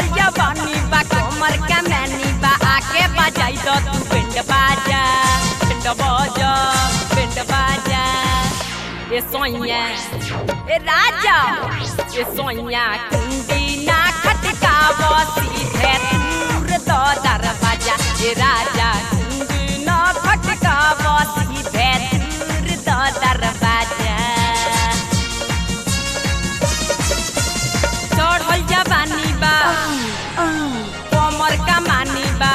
चढ़ल जवानी बा कमर का मैनी बा आके बजाई दो तू पिंड बाजा पिंड बाजा पिंड बाजा ए सोइया ए राजा ए सोइया कुंडी ना खटकाव सीधे दूर दो दरवाजा ए राजा कुंडी ना खटकाव सीधे दूर दो दरवाजा चढ़ल जवानी बा कमर का मानी बा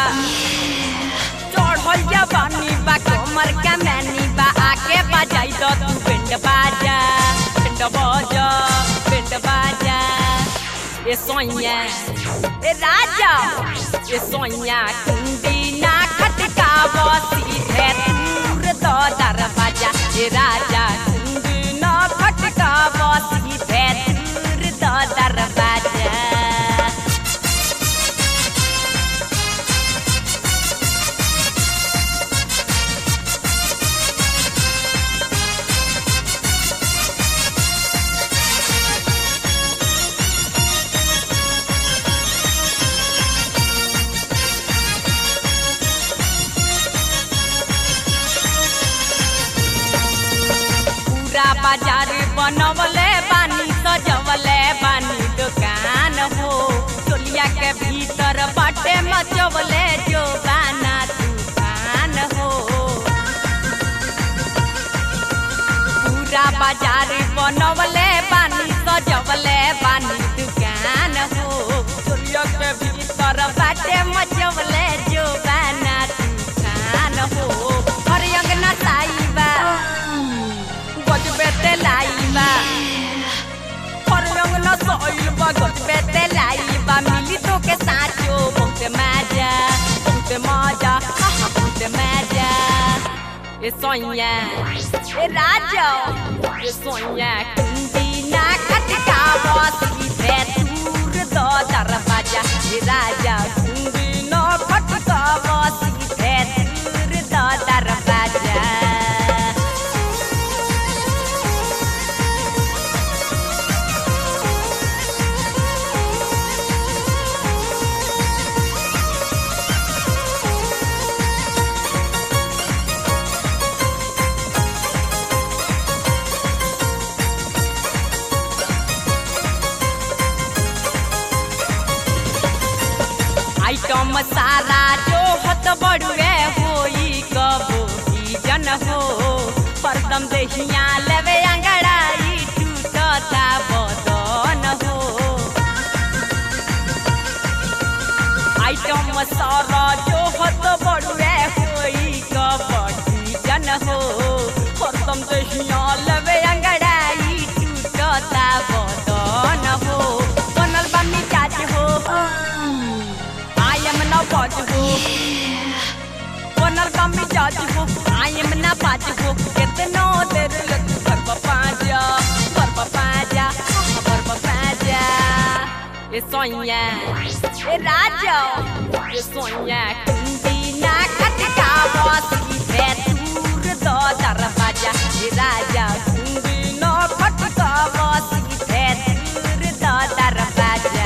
चढ़ल जवानी बा कमर का मानी बा आके बजाई दो तू पिंड बाजा पिंड बाजा पिंड बाजा ए सोइया ए राजा ए सोइया कुंडी ना खटकाव सीधे दूर दो दरवाजा ए राजा कुंडी ना खटकाव सीधे दूर दो दरवाजा पूरा बाजार बनवले बानी सजवले बानी दुकान हो टोलिया के भीतर बाटे मचवले जो बाना तूफान हो पूरा बाजार बनवले बानी सजवले बानी दुकान हो टोलिया के भीतर बाटे मचवले जो बाना तूफान हो हर अंगना साईबा गजबे ते लाइबा फरंग न सोइल बा गजबे ते लाइबा मिली तो के साचो बहुत मजा बहुत मजा आहा, बहुत मजा ए सोइया ए राजा ए सोइया कुंडी ना खटकाव सीधे दूर दो दरवाजा ए राजा कुंडी ना खटकाव सीधे दूर दो दरवाजा आइटम सारा जो हत बड़ुए होई कबो की जन हो परदम देहिया लेवे अंगड़ाई टूटता बदन हो आइटम सारा जो हत बड़ुए होई कबड्डी जन हो परदम देहिया लेवे अंगड़ाई टूटता बदन हो बनल बा मिजाज हो I am now what हो बनल कमी जाज हो I am ना बाज हो कितनो देर लग कर पाजा कर पाजा कर पाजा ए सोइया ए राजा ए सोइया कुंडी ना खटकाव सीधे दूर दो दरवाजा ए राजा कुंडी ना खटकाव सीधे दूर दो दरवाजा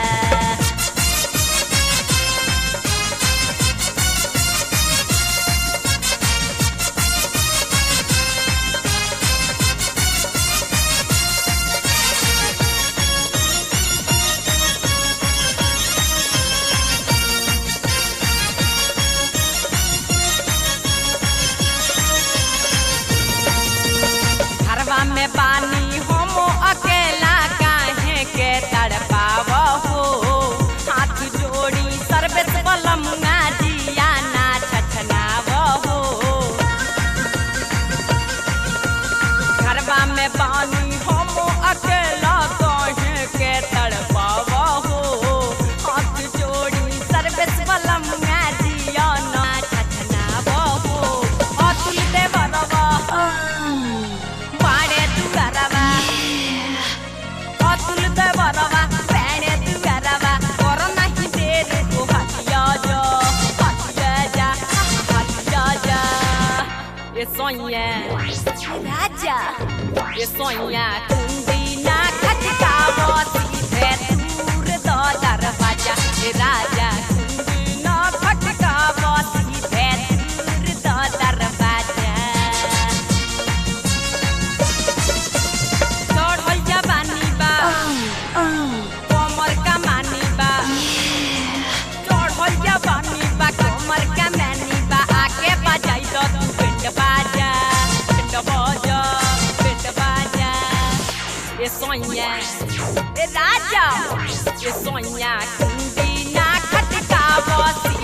घरवा में पानी हम अकेला काहे के तड़पाव हो हाथ जोड़ी सर्विस बलमुआ जिया ना छछनाव हो घरवा में पानी हम अकेला काहे के तड़पाव हो हाथ जोड़ी सर्विस बलमुआ जिया ना छछनाव हो अतुल देवरवा पाड़े तू गरवा अतुल देवरवा पैणे तू गरवा कर नहीं देर को हटिया जा हटिया जा हटिया जा ये सोइया राजा ये सोइया कुंडी ना खटकाव सीधे दूर दो दरवाजा ए सोइया कुंडी ना खटकावसी